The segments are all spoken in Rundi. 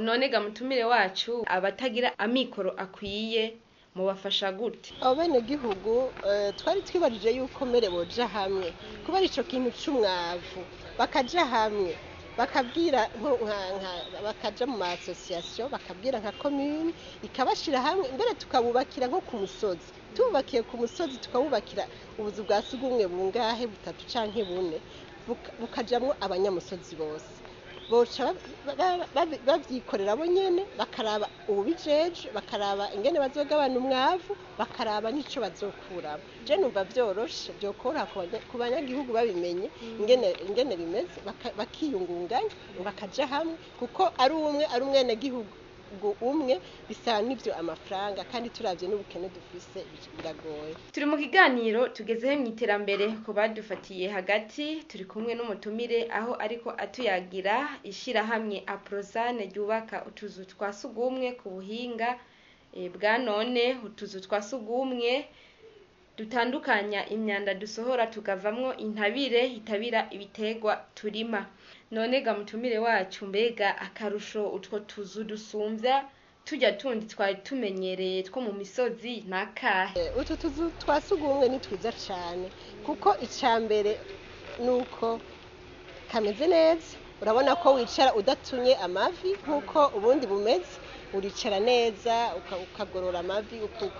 none ga mutumire wacu abatagira amikoro akwiye mubafasha gute abo bene gihugu twari twibajije yuko mbere boja hamwe kubera ico kintu c'umwavu bakaja hamwe bakabwira bakaja mu maasosiyasiyo bakabwira nka komune ikabashira hamwe mbere tukabubakira nko ku musozi tububakiye ku musozi tukabubakira ubuzu bwa sugumwe bungahe butatu canke bune bukajamwo abanyamusozi bose boca babyikorera bo nyene bakaraba ububijeje bakaraba ingene bazogabana umwavu bakaraba n'ico bazokuramo je numva vyoroshe vyokora ku banyagihugu babimenye ingene ingene bimeze bakiyungunganya bakaja hamwe kuko ari umwe ari umwene gihugu umwe bisaba n'ivyo amafaranga kandi turavye n'ubukene dufise biragoye turi mu kiganiro tugezeho mu iterambere ku badufatiye hagati turi kumwe n'umutumire aho ariko atuyagira ishirahamwe aprozane ryubaka utuzu twa sugumwe ku buhinga bwa none utuzu twa sugumwe dutandukanya imyanda dusohora tukavamwo intabire itabira ibitegwa turima none ga mutumire wacu mbega akarusho utwo tuzu dusumvya tujya tundi twari tumenyereye two mu misozi nakahe utu tuzu twa sugumwe ni twiza cane kuko ica mbere nuko kameze neza urabona ko wicara udatumye amavi nk'uko ubundi bumeze uricara neza ukagorora amavi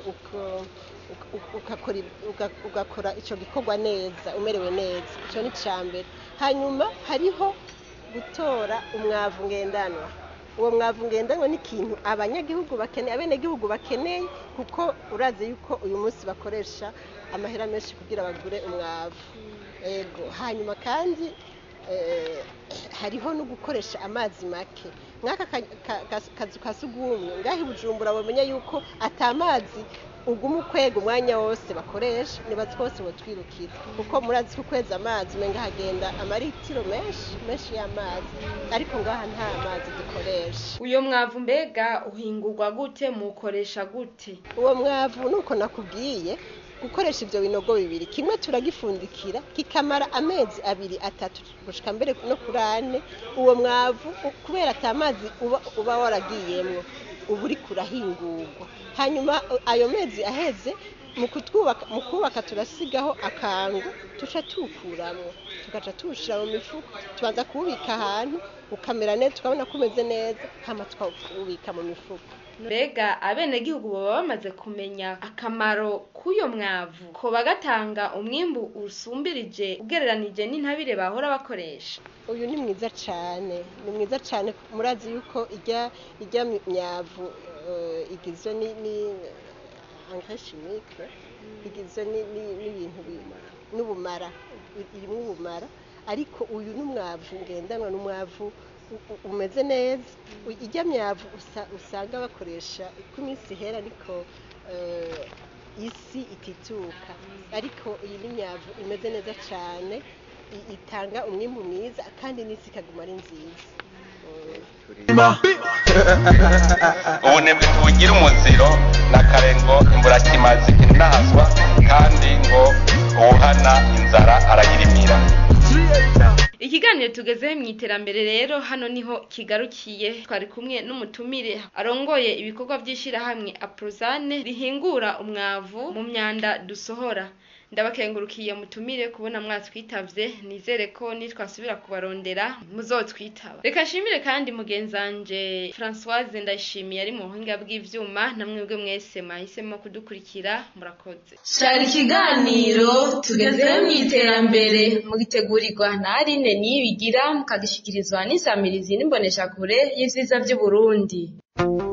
ugakora icyo gikorwa neza umerewe neza icyo ni cya mbere hanyuma hariho gutora umwavu ngendanwa uwo mwavu ngendanwa ni ikintu abanyagihugu bakeneye abenegihugu bakeneye kuko urazi yuko uyu munsi bakoresha amahera menshi kugira bagure umwavu yego hanyuma kandi hariho no gukoresha amazi make nk'aka kazu ka sugumwe ngaho bujumbura bamenya yuko atamazi uguma ukwega umwanya wose bakoresha nibazi twose botwirukira kuko murazi ko ukweza amazi umenga hagenda amaritiro menshi menshi y'amazi ariko ngaha nta mazi dukoresha uyo mwavu mbega uhingurwa gute mukoresha gute uwo mwavu nuko nakubwiye gukoresha ibyo binogo bibiri kimwe turagifundikira kikamara amezi abiri atatu gushika mbere no kuri ane uwo mwavu kubera ata mazi uba, uba waragiyemwo uba uri kurahingurwa hanyuma ayo mezi aheze mu kutwubaka mu kubaka turasigaho akangu tuca tuwukuramwo tugaca tuwushira mu mifuko tubanza kuwubika ahantu ukamera neza tukabona ko umeze neza hama tukawubika mu mifuko mbega abenegihugu baba bamaze kumenya akamaro k'uyo mwavu ko bagatanga umwimbu usumbirije ugereranije n'intabire bahora bakoresha uyu ni mwiza cyane ni mwiza cyane murazi yuko ijya ijya myavu igizwe ni angashimike igizwe n'ibintu n'ubumara irimo ubumara ariko uyu ni umwavu ngendanwa n'umwavu umeze neza ijya myavu usanga bakoresha uko iminsi ihera ariko isi itituka ariko iyi ni myavu imeze neza cyane itanga umwimbu mwiza kandi n'isi ikaguma ari nziza ubunebwe ntibugira umuziro na kare ngo imburakimazi inahazwa kandi ngo uwuhana inzara arayirimira ikiganiro tugezeho mu iterambere rero hano niho kigarukiye twari kumwe n'umutumire arongoye ibikorwa by'ishyirahamwe aprozane rihingura umwavu mu myanda dusohora ndabakengurukiye mutumire kubona mwatwitavye nizere ko nitwasubira kubarondera muzotwitaba reka nshimire kandi mugenzanje Françoise ndayishimiye ari mu buhinga bw'ivyuma namwebwe mwese mwahisemo kudukurikira murakoze cari ikiganiro tugezeho mu iterambere mugitegurirwa na Aline Niyibigira mukagishikirizwa n'isamirizi n'imboneshakure y'ivyiza vy'Uburundi